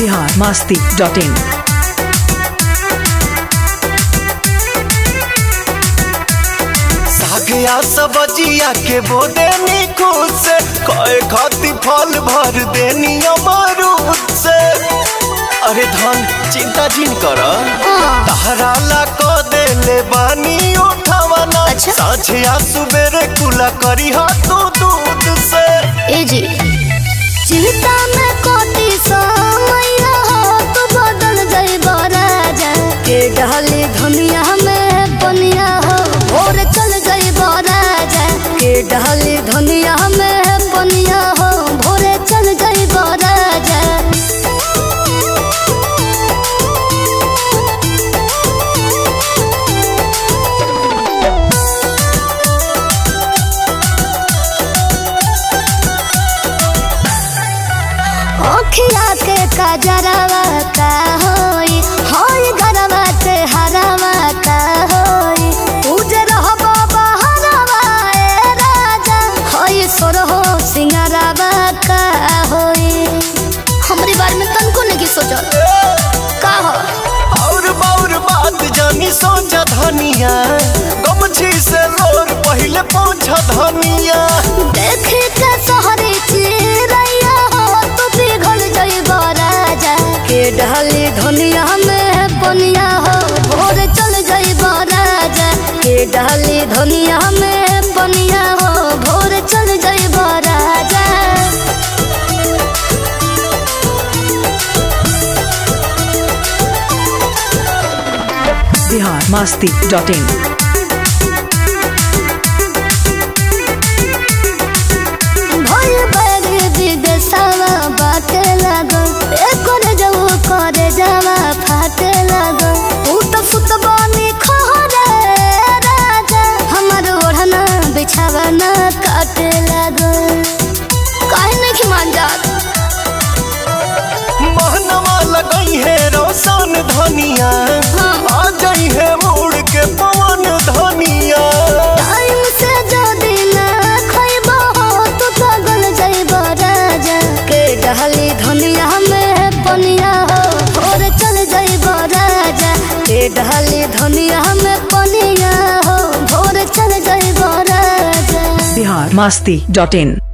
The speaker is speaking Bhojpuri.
बिहार मास्ती डॉट इन सागिया सब्जिया के बोदे निकुत से कए खाती फल भर देनी अमरूद से अरे धन चिंता जिन कर तहरा ला क देले बानी उठावना अच्छा। साझिया सुबेरे कुला करी हा तू दूध से ए जी चिंता में कोती समैया हो तू बदल जाइब राजा के डहली धनिया में बनिया हो भोर चल जाइब राजा के डहली धनिया में बनिया हो भोरे चल जाइब राजा ओखिया के कजरवा का होई होई गरवा के हरवा का होई उजर हो बाबा हरवा ए राजा होई सोरहो सिंगरवा का होई हमरी बारे में तनको नहीं सोचल का हो और बाउर बात जानी सोचा धनिया गमछी से लोर पहले पहुंचा धनिया देख के सहरी चिरैया हो तू पिघल जइब राजा के डहली धनिया में बनिया हो भोर चल जइब राजा के डहली धनिया में बनिया हो भोर चल जइब राजा बिहार मास्ती डॉट इन भोल बड़ी विदेशवा बाटे लागल एकर जऊ करे जावा फाटे लागल उत फुत बनी खहरे राजा हमर ओढ़ना बिछावा ना काटे लागल काहे नहीं मान जात महनवा लगई है रोशन धनिया हाँ। आ जाई है उड़ के पवन धनिया टाइम से जदी ना खइबो हो तो पागल जाइब राजा के डहली धनिया में पनिया हो भोर चल जाइब राजा के डहली धनिया में पनिया हो भोर चल जाइब राजा बिहार मास्ती डॉट इन